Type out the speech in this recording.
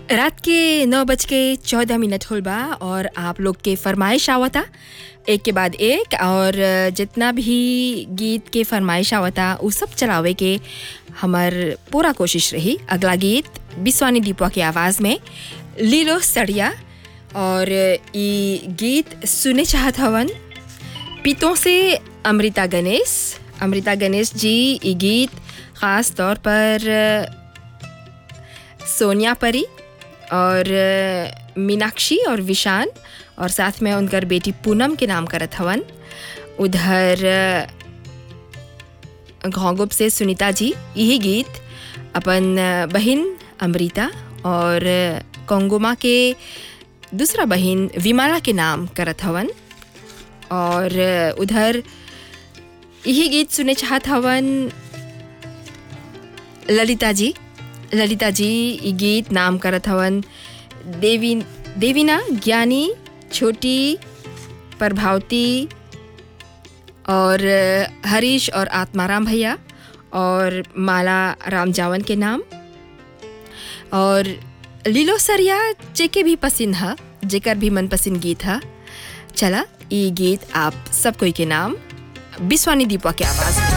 रात के नौ बज के चौदह मिनट होल बा और आप लोग के फरमाइश आवता एक के बाद एक और जितना भी गीत के फरमाइश आवता उ सब चलावे के हमर पूरा कोशिश रही अगला गीत बिस्वानी दीपवा के आवाज़ में लीलो सड़िया और ई गीत सुने चाहत हवन पीतों से अमृता गणेश अमृता गणेश जी ई गीत ख़ास तौर पर सोनिया परी और मीनाक्षी और विशान और साथ में उनकर बेटी पूनम के नाम करत हवन उधर घोंगुप से सुनीता जी यही गीत अपन बहन अमृता और कोंगुमा के दूसरा बहन विमाला के नाम करत हवन और उधर यही गीत सुने चाहत हवन ललिता जी ललिता जी ई गीत नाम करत हवन देवी देवीना ज्ञानी छोटी प्रभावती और हरीश और आत्माराम भैया और माला राम जावन के नाम और लीलो सरिया जेके भी पसंद है जेकर भी मनपसंद गीत है चला ये गीत आप सब कोई के नाम बिस्वानी दीपा के आवाज़ में